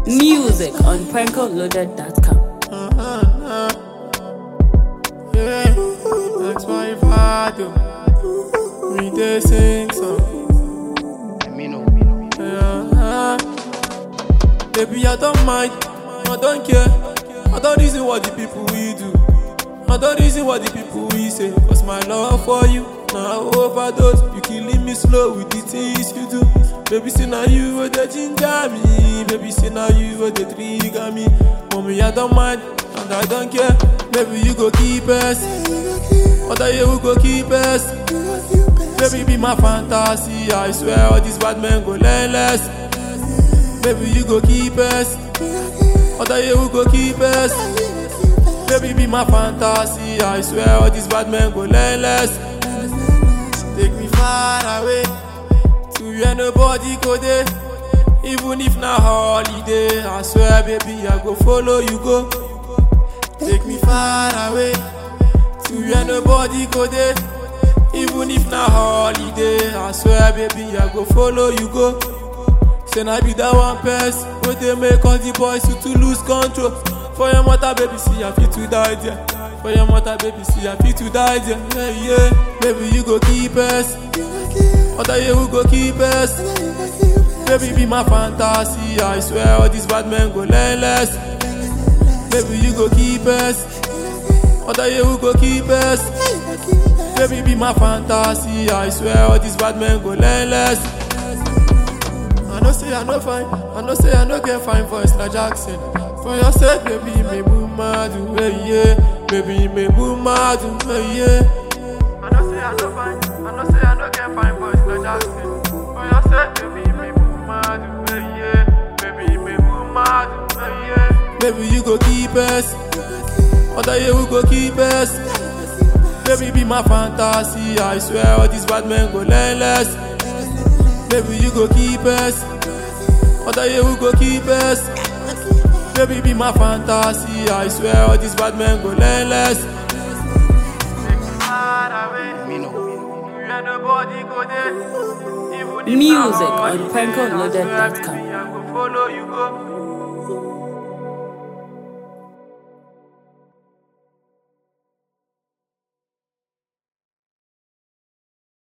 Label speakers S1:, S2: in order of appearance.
S1: Music on prankoloaded.com.
S2: Yeah, that's my father. We dey sing song. Yeah, baby, I don't mind, I don't care. I don't reason what the people we do. I don't reason what the people we say. Cause my love for you, now overdose. You killing me slow with the things you do. Baby, see now you were the ginger me. Baby, see now you were the trigger me. Mommy, I don't mind, and I don't care. Baby, you go keep us. Other you will go keep us. Baby, be my fantasy. I swear, all these bad men go learn less. Baby, you go keep us. Other you will go keep us. Baby, be my fantasy. I swear, all these bad men go learn less. Take me far away to where nobody go there. Even if na holiday, I swear, baby, I go follow you go. Take me far away to where nobody go there. Even if na holiday, I swear, baby, I go follow you go. Say I be that one person wey dey make all the boys to, to lose control. For your mother, baby, see I fit to die there. For your mother, baby, see I fit to die there. Yeah, yeah. Baby, you go keep us. Other you who go keep us. Baby, be my fantasy. I swear, all these bad men go learn less. Baby, you go keep us. Other you who go keep us. Baby, be my fantasy. I swear, all these bad men go learn less. I know say I no fine, I know say I no get fine voice like Jackson. For your sake, baby, me move mad, hey yeah. Baby, me move mad, hey yeah. I know say I no fine, I know say I no get fine voice like Jackson. For your sake, baby, me move mad, hey yeah. Baby, me move mad, hey yeah. Baby, you go keep us, other you will go keep us. Baby, be my fantasy. I swear, all these bad men go learn less. Baby, you go keep us. Other you will go keep us. Baby, be my fantasy. I swear, all these bad men go learn less.
S1: Music on prankoloaded.com.
S2: I go follow you go.